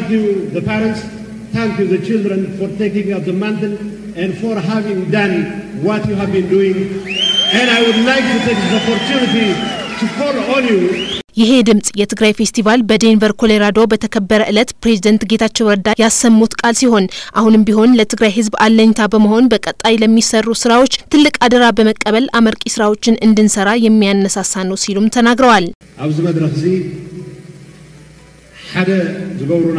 Thank you, the parents. Thank you, the children, for taking up the mantle and for having done what you have been doing. And I would like to take this opportunity to call on you ይሄ ድምጽ የትግራይ ፌስቲቫል በዴንቨር ኮሎራዶ በተከበረ ዕለት ፕሬዝደንት ጌታቸው ረዳ ያሰሙት ቃል ሲሆን አሁንም ቢሆን ለትግራይ ሕዝብ አለኝታ በመሆን በቀጣይ ለሚሰሩ ስራዎች ትልቅ አደራ በመቀበል አመርቂ ስራዎችን እንድንሰራ የሚያነሳሳ ነው ሲሉም ተናግረዋል። ኣብዚ መድረክ እዚ ሓደ ዝገብሩና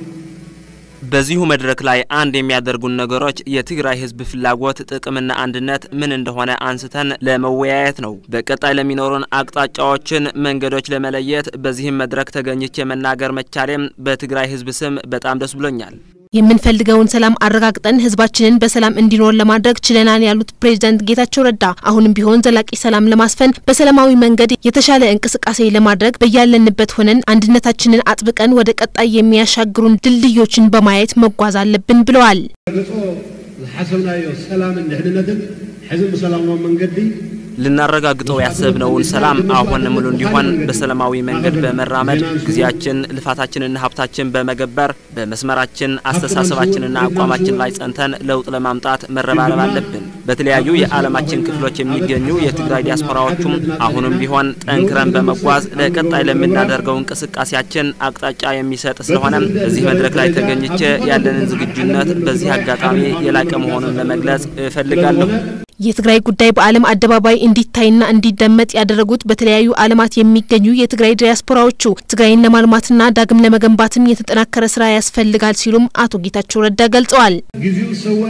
በዚሁ መድረክ ላይ አንድ የሚያደርጉን ነገሮች የትግራይ ህዝብ ፍላጎት፣ ጥቅምና አንድነት ምን እንደሆነ አንስተን ለመወያየት ነው። በቀጣይ ለሚኖሩን አቅጣጫዎችን፣ መንገዶች ለመለየት በዚህም መድረክ ተገኝቼ መናገር መቻሌም በትግራይ ህዝብ ስም በጣም ደስ ብሎኛል። የምንፈልገውን ሰላም አረጋግጠን ህዝባችንን በሰላም እንዲኖር ለማድረግ ችለናል ያሉት ፕሬዝዳንት ጌታቸው ረዳ አሁንም ቢሆን ዘላቂ ሰላም ለማስፈን በሰላማዊ መንገድ የተሻለ እንቅስቃሴ ለማድረግ በያለንበት ሆነን አንድነታችንን አጥብቀን ወደ ቀጣይ የሚያሻግሩን ድልድዮችን በማየት መጓዝ አለብን ብለዋል። ገጾ ዝሓሰብናዮ ሰላምን ድሕንነትን ሕዚ ብሰላማዊ መንገዲ ልናረጋግጠው ያሰብነውን ሰላም አሁን ሙሉ እንዲሆን በሰላማዊ መንገድ በመራመድ ጊዜያችን፣ ልፋታችንና ሀብታችን በመገበር በመስመራችን አስተሳሰባችንና አቋማችን ላይ ጸንተን ለውጥ ለማምጣት መረባረብ አለብን። በተለያዩ የዓለማችን ክፍሎች የሚገኙ የትግራይ ዲያስፖራዎቹም አሁንም ቢሆን ጠንክረን በመጓዝ ለቀጣይ ለምናደርገው እንቅስቃሴያችን አቅጣጫ የሚሰጥ ስለሆነ በዚህ መድረክ ላይ ተገኝቼ ያለንን ዝግጁነት በዚህ አጋጣሚ የላቀ መሆኑን ለመግለጽ እፈልጋለሁ። የትግራይ ጉዳይ በዓለም አደባባይ እንዲታይና እንዲደመጥ ያደረጉት በተለያዩ ዓለማት የሚገኙ የትግራይ ዲያስፖራዎቹ ትግራይን ለማልማትና ዳግም ለመገንባትም የተጠናከረ ስራ ያስፈልጋል ሲሉም አቶ ጌታቸው ረዳ ገልጸዋል። ግዚኡ ሰወ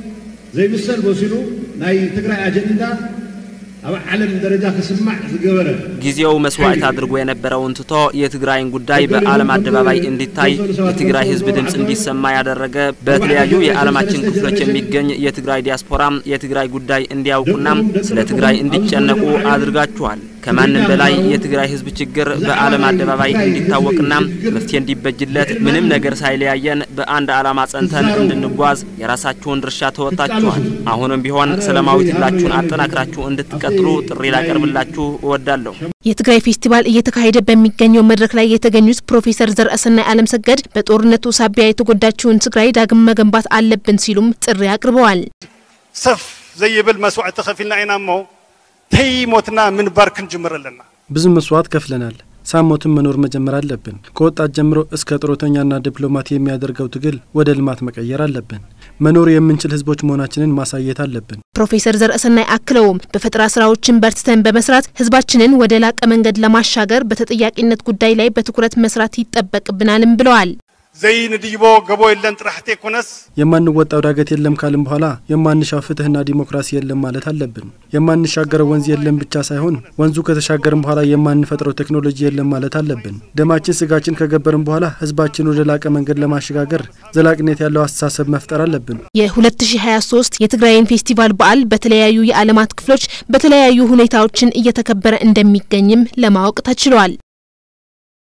ዘይምሰል መሲሉ ናይ ትግራይ አጀንዳ ኣብ ዓለም ደረጃ ክስማዕ ዝገበረ ጊዜው መስዋዕት አድርጎ የነበረውን ትቶ የትግራይን ጉዳይ በዓለም አደባባይ እንዲታይ የትግራይ ሕዝብ ድምፅ እንዲሰማ ያደረገ በተለያዩ የዓለማችን ክፍሎች የሚገኝ የትግራይ ዲያስፖራ የትግራይ ጉዳይ እንዲያውቁና ስለ ትግራይ እንዲጨነቁ አድርጋችኋል። ከማንም በላይ የትግራይ ሕዝብ ችግር በዓለም አደባባይ እንዲታወቅና መፍትሄ እንዲበጅለት ምንም ነገር ሳይለያየን በአንድ ዓላማ ጸንተን እንድንጓዝ የራሳችሁን ድርሻ ተወጣችኋል። አሁንም ቢሆን ሰላማዊ ትግላችሁን አጠናክራችሁ እንድትቀጥሉ ጥሪ ላቀርብላችሁ እወዳለሁ። የትግራይ ፌስቲቫል እየተካሄደ በሚገኘው መድረክ ላይ የተገኙት ፕሮፌሰር ዘርአሰናይ ዓለም ሰገድ በጦርነቱ ሳቢያ የተጎዳችውን ትግራይ ዳግም መገንባት አለብን ሲሉም ጥሪ አቅርበዋል። ሰፍ ዘይብል መስዋዕቲ ከፊልና ኢና እሞ ተይሞትና ምንባር ክንጅምር ኣለና ብዙ መስዋዕት ከፍለናል። ሳሞትን መኖር መጀመር አለብን። ከወጣት ጀምሮ እስከ ጡረተኛና ዲፕሎማት የሚያደርገው ትግል ወደ ልማት መቀየር አለብን። መኖር የምንችል ህዝቦች መሆናችንን ማሳየት አለብን። ፕሮፌሰር ዘርአሰናይ አክለውም በፈጠራ ስራዎችን በርትተን በመስራት ህዝባችንን ወደ ላቀ መንገድ ለማሻገር በተጠያቂነት ጉዳይ ላይ በትኩረት መስራት ይጠበቅብናልም ብለዋል። ዘይንድይቦ ገቦ የለን ጥራሕቲ ኮነስ የማንወጣው ዳገት የለም ካልን በኋላ የማንሻው ፍትህና ዲሞክራሲ የለም ማለት አለብን። የማንሻገረው ወንዝ የለም ብቻ ሳይሆን ወንዙ ከተሻገርን በኋላ የማንፈጥረው ቴክኖሎጂ የለም ማለት አለብን። ደማችን ስጋችን ከገበርን በኋላ ህዝባችን ወደ ላቀ መንገድ ለማሸጋገር ዘላቂነት ያለው አስተሳሰብ መፍጠር አለብን። የ2023 የትግራይን ፌስቲቫል በዓል በተለያዩ የዓለማት ክፍሎች በተለያዩ ሁኔታዎችን እየተከበረ እንደሚገኝም ለማወቅ ተችሏል።